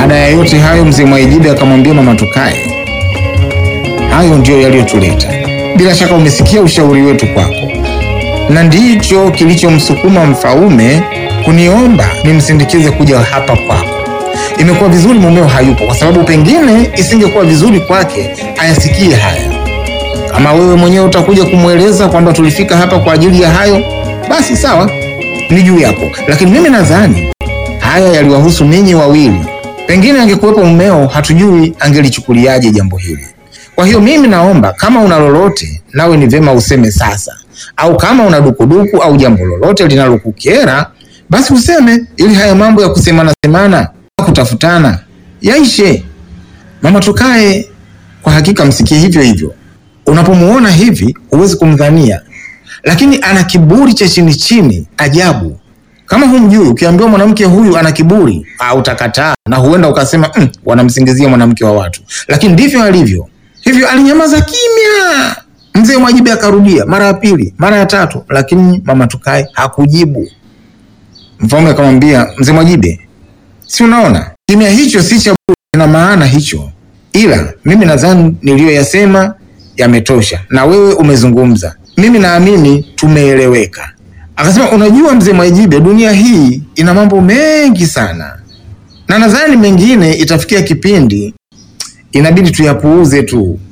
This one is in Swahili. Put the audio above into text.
Baada ya yote hayo, mzee Mwaijibe akamwambia mama tukae, hayo ndiyo yaliyotuleta. Bila shaka umesikia ushauri wetu kwako, na ndicho kilichomsukuma Mfaume kuniomba nimsindikize kuja hapa kwako. Imekuwa vizuri mumeo hayupo, kwa sababu pengine isingekuwa vizuri kwake ayasikie haya. Kama wewe mwenyewe utakuja kumweleza kwamba tulifika hapa kwa ajili ya hayo, basi sawa, ni juu yako, lakini mimi nadhani haya yaliwahusu ninyi wawili. Pengine angekuwepo mumeo, hatujui angelichukuliaje jambo hili. Kwa hiyo mimi naomba kama una lolote, nawe ni vyema useme sasa, au kama una dukuduku au jambo lolote linalokukera basi useme, ili haya mambo ya kusemana semana, kutafutana yaishe. Mama tukae, kwa hakika msikie hivyo hivyo. Unapomuona hivi huwezi kumdhania, lakini ana kiburi cha chini chini ajabu. Kama humjui, ukiambiwa mwanamke huyu ana kiburi, ah, utakataa na huenda ukasema mm, wanamsingizia mwanamke wa watu, lakini ndivyo alivyo. Hivyo alinyamaza kimya. Mzee Mwajibe akarudia mara ya pili, mara ya tatu, lakini mama tukae hakujibu. Mfalme akamwambia mzee Mwajibe, si unaona kimya hicho si cha bure, kina maana hicho, ila mimi nadhani niliyoyasema yametosha, na wewe umezungumza, mimi naamini tumeeleweka. Akasema, unajua mzee Mwajibe, dunia hii ina mambo mengi sana, na nadhani mengine itafikia kipindi inabidi tuyapuuze tu,